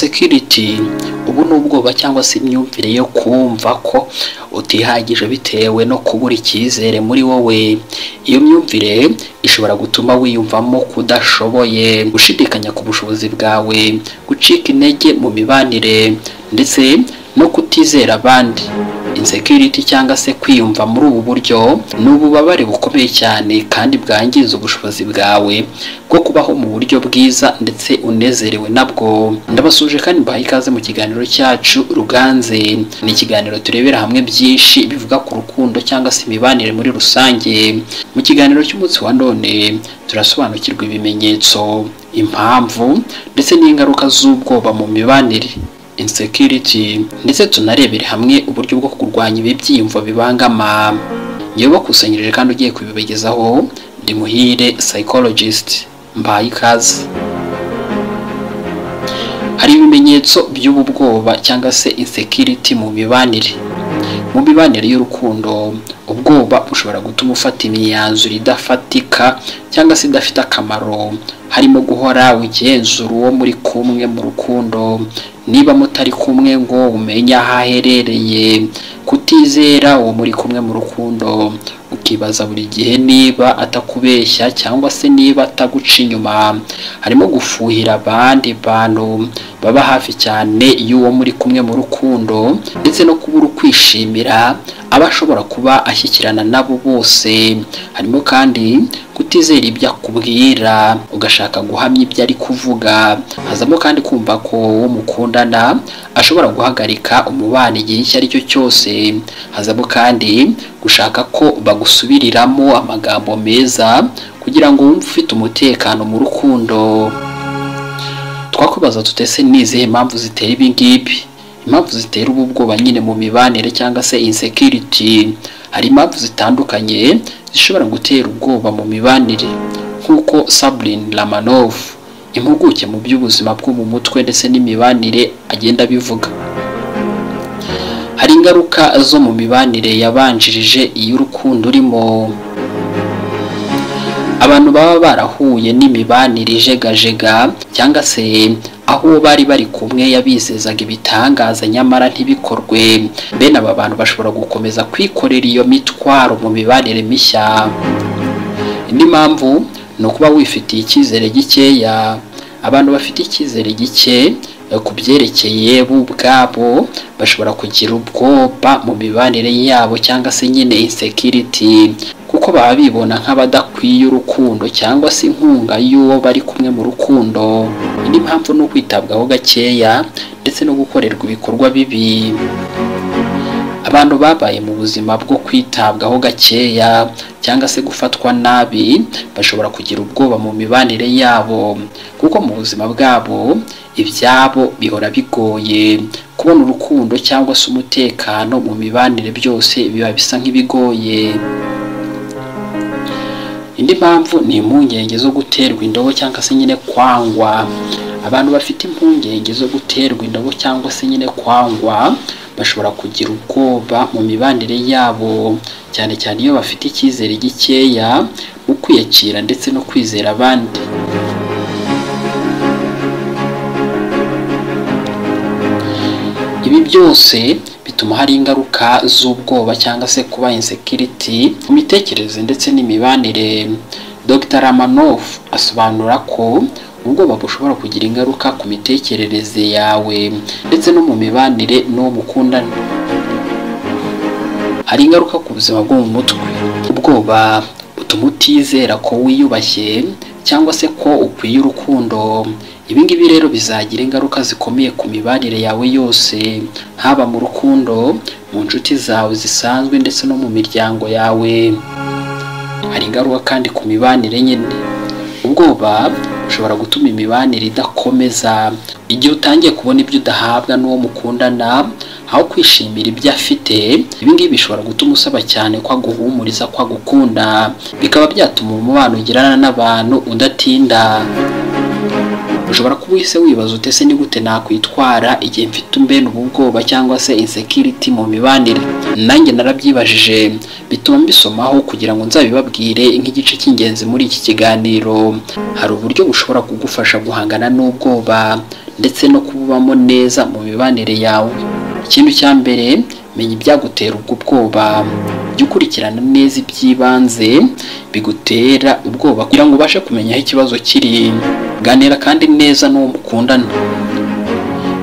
insecurity ubu ni ubwoba cyangwa se imyumvire yo kumva ko utihagije bitewe no kubura icyizere muri wowe iyo myumvire ishobora gutuma wiyumvamo kudashoboye gushidikanya ku bushobozi bwawe gucika intege mu mibanire ndetse no kutizera abandi insecurity cyangwa se kwiyumva muri ubu buryo ni ububabare bukomeye cyane kandi bwangiza ubushobozi bwawe bwo kubaho mu buryo bwiza ndetse unezerewe nabwo ndabasuje kandi mbaha ikaze mu kiganiro cyacu ruganze ni ikiganiro turebera hamwe byinshi bivuga ku rukundo cyangwa se imibanire muri rusange mu kiganiro cy'umunsi wa none turasobanukirwa ibimenyetso impamvu ndetse n'ingaruka z'ubwoba mu mibanire insecurity ndetse tunarebere hamwe uburyo bwo kurwanya ibi byiyumvo bibangama ngewe bakusanyirije kandi ugiye kubibagezaho ndi muhire psychologist mbaye ikaze hari ibimenyetso by'ubu bwoba cyangwa se insecurity mu mibanire mu mibanire y'urukundo ubwoba bushobora gutuma ufata imyanzuro idafatika cyangwa se idafite akamaro harimo guhora wigenzura uwo muri kumwe mu rukundo niba mutari kumwe ngo umenye aho aherereye kutizera uwo muri kumwe mu rukundo ukibaza buri gihe niba atakubeshya cyangwa se niba ataguca inyuma harimo gufuhira abandi bantu baba hafi cyane y'uwo muri kumwe mu rukundo ndetse no kubura ukwishimira aba ashobora kuba ashyikirana nabo bose harimo kandi kutizera ibyo akubwira ugashaka guhamya ibyo ari kuvuga hazamo kandi kumva ko uwo mukundana ashobora guhagarika umubano igihe icyo ari cyo cyose hazamo kandi gushaka ko bagusubiriramo amagambo meza kugira ngo wumve ufite umutekano mu rukundo twakubaza tutese n'izihe mpamvu zitera ibi ngibi impamvu zitera ubu bwoba nyine mu mibanire cyangwa se insecurity hari impamvu zitandukanye zishobora gutera ubwoba mu mibanire nk'uko Sabrin Lamanov impuguke mu by'ubuzima bwo mu mutwe ndetse n'imibanire agenda abivuga hari ingaruka zo mu mibanire yabanjirije iy'urukundo urimo abantu baba barahuye n'imibanire ijegajega cyangwa se aho bari bari kumwe yabizezaga ibitangaza nyamara ntibikorwe bene aba bantu bashobora gukomeza kwikorera iyo mitwaro mu mibanire mishya indi mpamvu ni ukuba wifitiye icyizere gikeya abantu bafite icyizere gike ku byerekeye bo ubwabo bashobora kugira ubwoba mu mibanire yabo cyangwa se nyine insecurity kuko baba bibona nk'abadakwiye urukundo cyangwa se inkunga y'uwo bari kumwe mu rukundo indi mpamvu ni ukwitabwaho gakeya ndetse no gukorerwa ibikorwa bibi abantu babaye mu buzima bwo kwitabwaho gakeya cyangwa se gufatwa nabi bashobora kugira ubwoba mu mibanire yabo kuko mu buzima bwabo ibyabo bihora bigoye kubona urukundo cyangwa se umutekano mu mibanire byose biba bisa nk'ibigoye indi mpamvu ni impungenge zo guterwa indobo cyangwa se nyine kwangwa abantu bafite impungenge zo guterwa indobo cyangwa se nyine kwangwa bashobora kugira ubwoba mu mibanire yabo cyane cyane iyo bafite icyizere gikeya mu kwiyakira ndetse no kwizera abandi ibi byose bituma hari ingaruka z'ubwoba cyangwa se kuba insecurity mu mitekerereze ndetse n'imibanire dr ramanoff asobanura ko ubwoba bushobora kugira ingaruka ku mitekerereze yawe ndetse no mu mibanire n'uwo mukundana hari ingaruka ku buzima bwo mu mutwe ubwoba butuma utizera ko wiyubashye cyangwa se ko ukwiye urukundo ibi ngibi rero bizagira ingaruka zikomeye ku mibanire yawe yose haba mu rukundo mu nshuti zawe zisanzwe ndetse no mu miryango yawe hari ingaruka kandi ku mibanire nyine ubwoba ushobora gutuma imibanire idakomeza igihe utangiye kubona ibyo udahabwa n'uwo mukundana aho kwishimira ibyo afite ibi ngibi bishobora gutuma usaba cyane ko aguhumuriza ko agukunda bikaba byatuma umubano ugirana n'abantu udatinda ushobora kuba uhise wibaza ute se nigute nakwitwara igihe mfite mbene ubu bwoba cyangwa se insecurity mu mibanire nanjye narabyibajije bituma mbisomaho kugira ngo nzabibabwire nk'igice cy'ingenzi muri iki kiganiro hari uburyo bushobora kugufasha guhangana n'ubwoba ndetse no kubamo neza mu mibanire yawe ikintu cya mbere menya ibyagutera ubwo bwoba jya ukurikirana neza iby'ibanze bigutera ubwoba kugira ngo ubashe kumenya aho ikibazo kiri ganira kandi neza n'uwo mukundana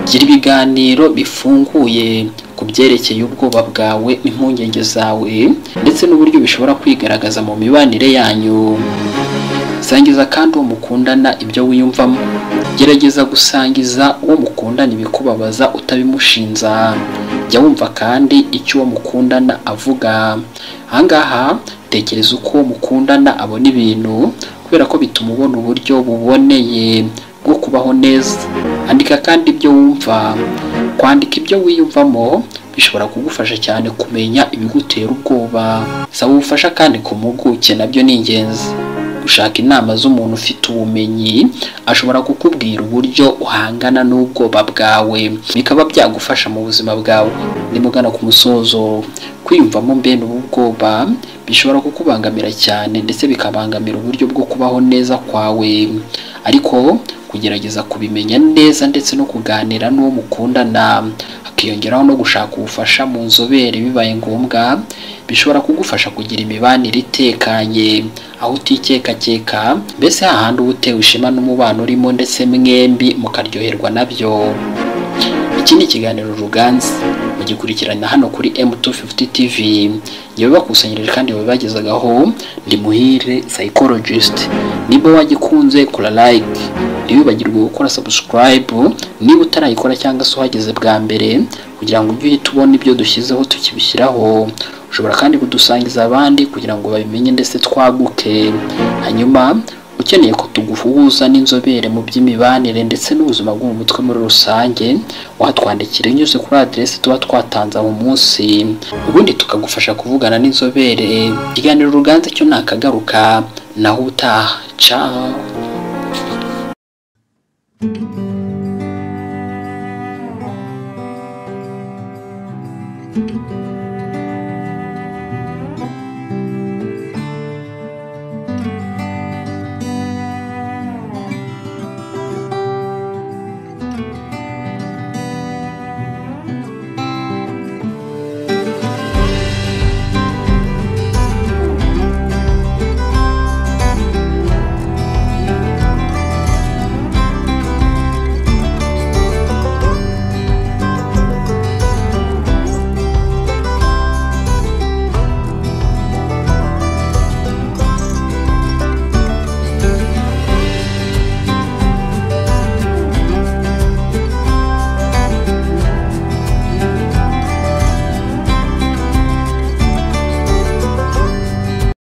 gira ibiganiro bifunguye ku byerekeye ubwoba bwawe n'impungenge zawe ndetse n'uburyo bishobora kwigaragaza mu mibanire yanyu sangiza kandi uwo mukundana ibyo wiyumvamo gerageza gusangiza uwo mukundana ibikubabaza utabimushinza jya wumva kandi icyo uwo mukundana avuga ahangaha tekereza uko uwo mukundana abona ibintu kubera ko bituma ubona uburyo buboneye bwo kubaho neza andika kandi ibyo wumva kwandika ibyo wiyumvamo bishobora kugufasha cyane kumenya ibigutera ubwoba saba ubufasha kandi ku mpuguke nabyo ni ingenzi gushaka inama z'umuntu ufite ubumenyi ashobora kukubwira uburyo uhangana n'ubwoba bwawe bikaba byagufasha mu buzima bwawe nimugana ku musozo kwiyumvamo mbene ubu bwoba bishobora kukubangamira cyane ndetse bikabangamira uburyo bwo kubaho neza kwawe ariko kugerageza kubimenya neza ndetse no kuganira n'uwo mukundana hakiyongeraho no gushaka ubufasha mu nzobere bibaye ngombwa bishobora kugufasha kugira imibanire itekanye aho utikekakeka mbese hahandi uba utewe ishema n'umubano urimo ndetse mwembi mukaryoherwa nabyo iki ni ikiganiro ruganzi mugikurikirana hano kuri M250 TV njyewe bakusanyirije kandi babibagezagaho ndi muhire psychologist niba wagikunze kora like ntiwibagirwe gukora subscribe niba utarayikora cyangwa se uhageze bwa mbere kugira ngo ujye uhita ubona ibyo dushyizeho tukibishyiraho ushobora kandi kudusangiza abandi kugira ngo babimenye ndetse twaguke hanyuma ukeneye ko tuguhuza n'inzobere mu by'imibanire ndetse n'ubuzima bwo mu mutwe muri rusange watwandikira unyuze kuri aderesi tuba twatanze mu munsi ubundi tukagufasha kuvugana n'inzobere ikiganiro uruganza cyo nakagaruka naho utaha ciao thank you